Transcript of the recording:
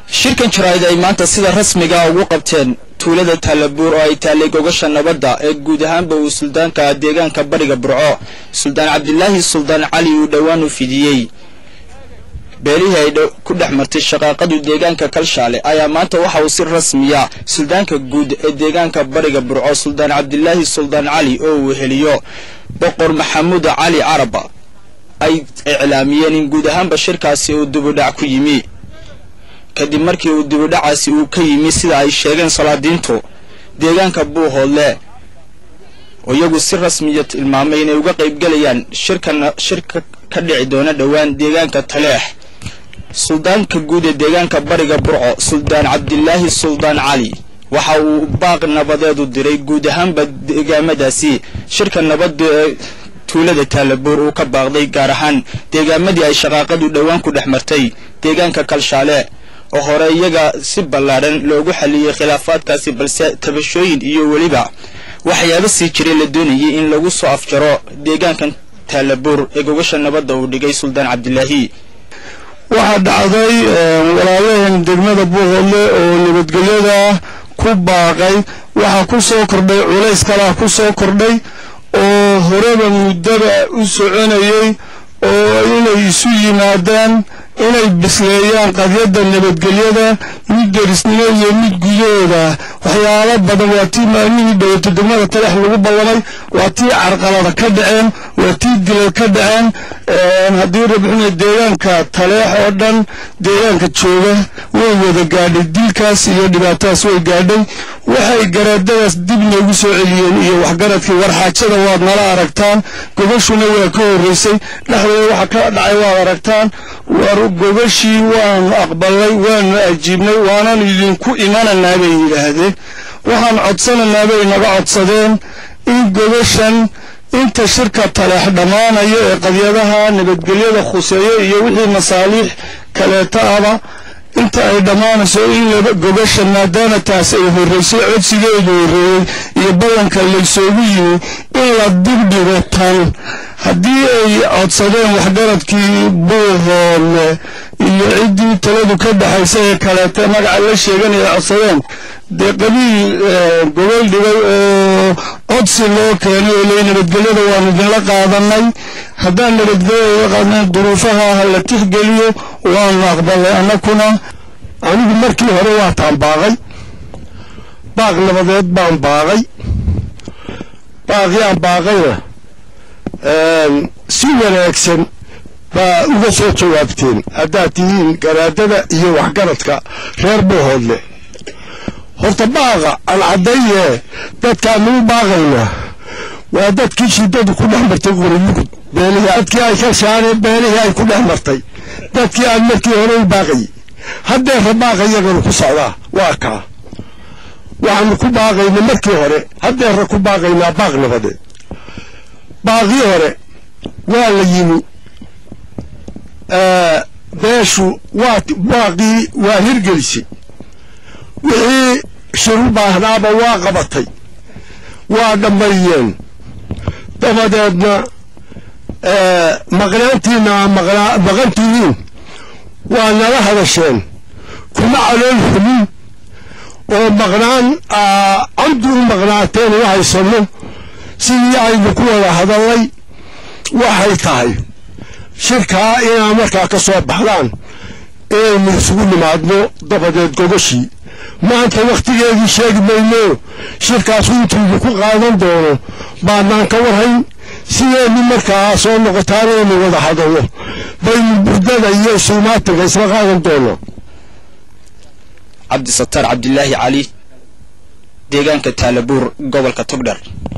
shirkan jaraa'id ay maanta sida rasmiga ugu qabteen tuulada taalabuur oo ay taallay gogasha nabadda ee guud ahaanba uu suldaanka deegaanka bariga burco suldaan cabdilaahi suldaan cali uu dhowaan u fidiyey beelihii ay ku dhex martay shaqaaqadu deegaanka kalshaale ayaa maanta waxa uu si rasmiya suldaanka guud ee deegaanka bariga burco suldaan cabdilaahi suldaan cali oo uu heliyo boqor maxamuud cali caraba ay iclaamiyeen in guud ahaanba shirkaasi uu dibudhac ku yimi kadib markii uu dibudhacaasi uu ka yimi sida ay sheegeen salaadiintu deegaanka buuhoodle oo iyagu si rasmiya tilmaamay inay uga qaybgelayaan shirkan shirka ka dhici doona dhowaan deegaanka taleex suldaanka guud ee deegaanka bariga burco suldaan cabdilaahi suldaan cali waxa uu baaq nabadeed u diray guud ahaanba deegaamadaasi shirka nabadda ee tuulada taalabuur uu ka baaqday gaar ahaan deegaamadii ay shaqaaqadu dhowaan ku dhex martay deegaanka kalshaale oo hore iyaga si ballaadhan loogu xaliyey khilaafaadkaasi balse tabashooyin iyo weliba waxyaaba sii jiray la doonayay in lagu soo afjaro deegaankan taalabuur ee gogasha nabadda uu dhigay suldaan cabdilaahi waxaa dhacday walaalaheen degmada buuhoodle oo nabadgelyada ku baaqay waxaa ku soo kordhay culays kalaa ku soo kordhay oo horeba muddada u soconayay oo inay isu yimaadaan inay bisleeyaan qadyadda nabadgelyada mid derisnimo iyo mid gudahooda waxyaalo badan waa tii maalmihii dhowata degmada talex lagu ballamay waa tii carqalada ka dhaceen waa tii dilay ka dhaceen haddii rabxuna deegaanka taleex oo dhan deegaanka jooga way wada gaadhay dilkaas iyo dhibaatadaas way gaadhay waxay garaadadaas dib noogu soo celiyeen iyo waxgaradkii warxaajada waad nala aragtaan gogashuna waa ka horraysay dhexdooda waxa ka dhacay waad aragtaan war gogashii waanu aqbalnay waanu ajiibnay waanan idinku imananaa bay yidhaahdeen waxaan codsananaa bay naga codsadeen in gogashan inta shirka taleex dhammaanaya ee qadyadaha nabadgelyada khuseeya iyo wixii masaaliix kaleeta aba inta ay dhammaanayso in laba gogasha maadaama taas ay horraysay codsigeedu horreeyey iyo ballanka laysoogu yimi in la dibdhigo tan haddii ay codsadeen waxgaradkii buuhoodle iyo ciddii taladu ka dhexaysa ee kaleete magaca la sheeganaya codsadeen dee qabiil gogol dhigay oo codsi loo keenay oo ley nabadgelyada waanu idinla qaadanay haddaan nabadgelyada la qaadanay duruufaha ha la tixgeliyo waanu aqbalay annakuna anigu markii hore waa taan baaqay baaq nabadeed baan baaqay baaqii aan baaqayna si wanaagsan baa uga soo jawaabteen haddaad tihiin garaadada iyo waxgaradka reer buuhoodle horta baaqa aan caddaye dadkaanuu baaqaynaa waa dadkii shiddadu ku dhex martay qoriyugu beelihii dadkii ay ka shaaneen beelihii ay ku dhex martay dadkii aan markii hore u baaqayay haddeerra baaqa iyaganu ku socdaa waa kaa waxaanu ku baaqayna markii hore haddeerra ku baaqaynaa baaq nabadeed baaqii hore waa la yimi beeshu waa baaqii waa hirgelisay wixii shiru baahnaaba waa qabatay waa dhammayeen dabadeedna maqnaantiina maqantihiin waa nala hadasheen kuma calool xumin oo maqnaan camdi u maqnaateen u haysanno sidii aynu ku wada hadallay waxay tahay shirkaa inaa markaa ka soo baxdaan inaynu isugu nimaadno dabadeed gogashii maanta wakhtigeedii sheegi mayno shirkaasu intuudu ku qaadan doono baanaan ka warhayn sideennu markaa soo noqotaan inaynu wada hadalno baynu burdada iyo isuumaatinka isla qaadan doono cabdisataar cabdilaahi cali deegaanka taalabuur gobolka togdher